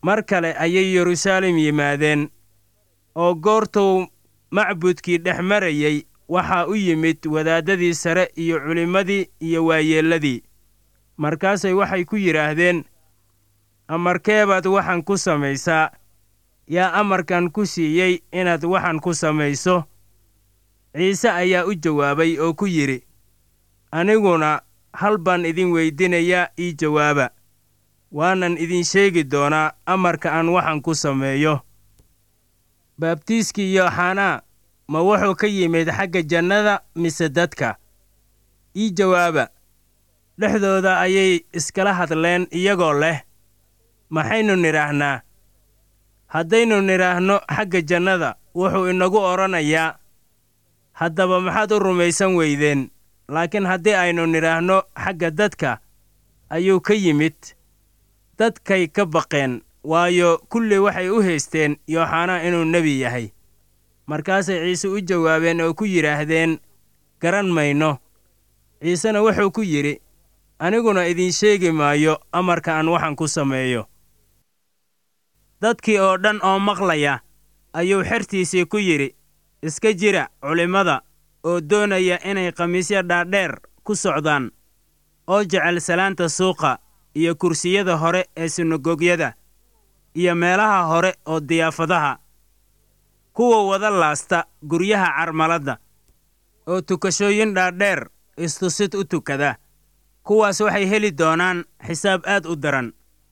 mar kale ayay yeruusaalem yimaadeen oo goortuu macbudkii dhex marayey waxaa u yimid wadaaddadii sare iyo culimmadii iyo waayeelladii markaasay waxay ku yidhaahdeen amarkeebaad waxaan ku samaysaa yaa amarkan ku siiyey inaad waxaan ku samayso ciise ayaa u jawaabay oo ku yidhi aniguna hal baan idin weydinayaa ii jawaaba waanan idin sheegi doonaa amarka aan waxaan ku sameeyo baabtiiskii yooxanaa ma wuxuu ka yimid xagga jannada mise dadka ii jawaaba dhexdooda ayay iskala hadleen iyagoo leh maxaynu nidhaahnaa haddaynu nidhaahno xagga jannada wuxuu inagu odhanayaa haddaba maxaad u rumaysan weydeen laakiin haddii aynu nidhaahno xagga dadka ayuu ka yimid dadkay ka baqeen waayo kulli waxay u haysteen yooxanaa inuu nebi yahay markaasay ciise u jawaabeen oo ku yidhaahdeen garan mayno ciisena wuxuu ku yidhi aniguna idiin sheegi maayo amarka aan waxaan ku sameeyo dadkii oo dhan oo maqlaya ayuu xertiisii ku yidhi iska jira culimmada oo doonaya inay khamiisyo dhaadheer ku socdaan oo jecel salaanta suuqa iyo kursiyada hore ee sinagogyada iyo meelaha hore oo diyaafadaha kuwa wada laasta guryaha carmaladda oo tukashooyin dhaadheer istusid u tukada kuwaas waxay heli doonaan xisaab aad u daran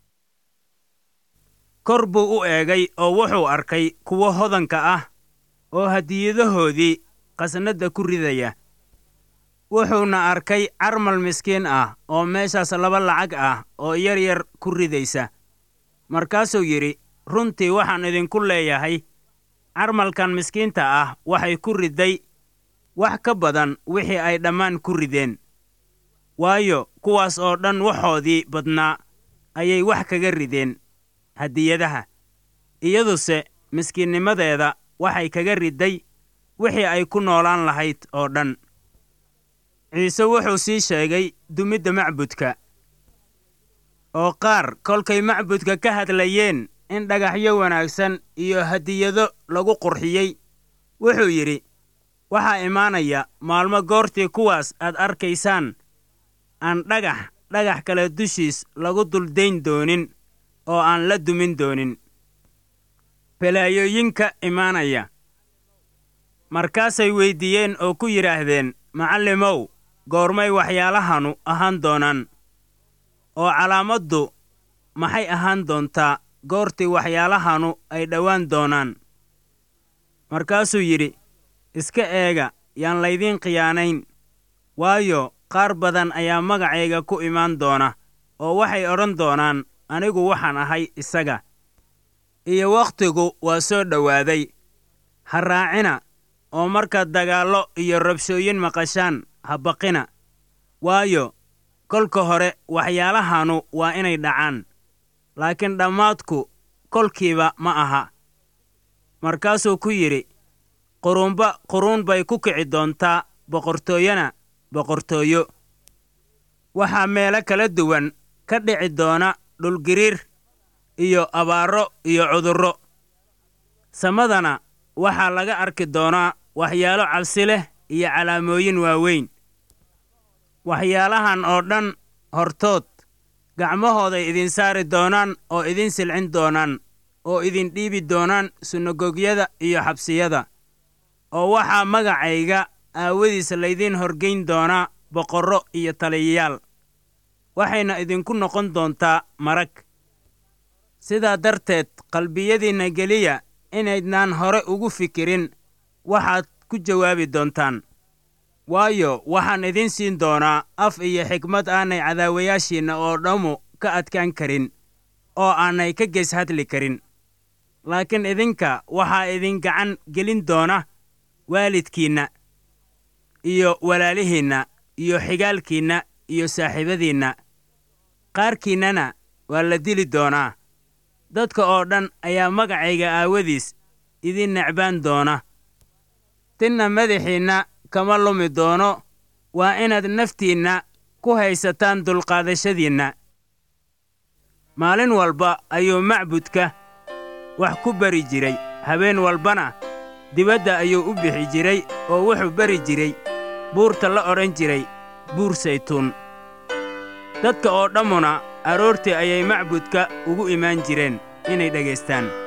kor buu u eegay oo wuxuu arkay kuwo hodanka ah oo hadiyadahoodii khasnadda ku ridaya wuxuuna arkay carmal miskiin ah oo meeshaas laba lacag ah oo yar yar ku ridaysa markaasuu yidhi runtii waxaan idinku leeyahay carmalkan miskiinta ah waxay ku riday wax ka badan wixii ay dhammaan ku rideen waayo kuwaas oo dhan waxoodii badnaa ayay wax kaga rideen hadiyadaha iyaduse miskiinnimadeeda waxay kaga riday wixii ay ku noolaan lahayd oo dhan ciise wuxuu sii sheegay dumidda macbudka oo qaar kolkay macbudka ka hadlayeen in dhagaxyo wanaagsan iyo hadiyado lagu qurxiyey wuxuu yidhi waxaa imaanaya maalmo goortii kuwaas aad arkaysaan aan dhagax dhagax kale dushiis lagu duldayn doonin oo aan la dumin doonin balaayooyinka imaanaya markaasay weyddiiyeen oo ku yidhaahdeen macallimow goormay waxyaalahanu ahaan doonaan oo calaamaddu maxay ahaan doontaa goortii waxyaalahanu ay dhowaan doonaan markaasuu yidhi iska eega yaan laydiin khiyaanayn waayo qaar badan ayaa magacayga ku imaan doona oo waxay odhan doonaan anigu waxaan ahay isaga iyo wakhtigu waa soo dhowaaday ha raacina oo markaad dagaallo iyo rabshooyin maqashaan ha baqina waayo kolka hore waxyaalahanu waa inay dhacaan laakiin dhammaadku kolkiiba ma aha markaasuu ku yidhi quruunba quruun bay ku kici doontaa boqortooyona boqortooyo waxaa meelo kala duwan ka dhici doona dhulgiriir iyo abaaro iyo cudurro samadana waxaa laga arki doonaa waxyaalo cabsi leh iyo calaamooyin waaweyn waxyaalahan oo dhan hortood gacmahooday idin saari doonaan oo idin silcin doonaan oo idin dhiibi doonaan sunagogyada iyo xabsiyada oo waxaa magacayga aawadiis laydiin horgayn doonaa boqorro iyo taliyayaal waxayna idinku noqon doontaa marag sidaa darteed qalbiyadiinna geliya inaydnaan hore ugu fikirin waxaad ku jawaabi doontaan waayo waxaan idin siin doonaa af iyo xikmad aanay cadaawayaashiinna oo dhammu ka adkaan karin oo aanay ka gees hadli karin laakiin idinka waxaa idin gacan gelin doona waalidkiinna iyo walaalihiinna iyo xigaalkiinna iyo saaxiibadiinna qaarkiinnana waa la dili doonaa dadka oo dhan ayaa magacayga aawadiis idin necbaan doona tinna madaxiinna kama lumi doono waa inaad naftiinna ku haysataan dulqaadashadiinna maalin walba ayuu macbudka wax ku bari jiray habeen walbana dibadda ayuu u bixi jiray oo wuxuu bari jiray buurta la odhan jiray buur saytuun dadka oo dhammuna aroortii ayay macbudka ugu imaan jireen inay dhegaystaan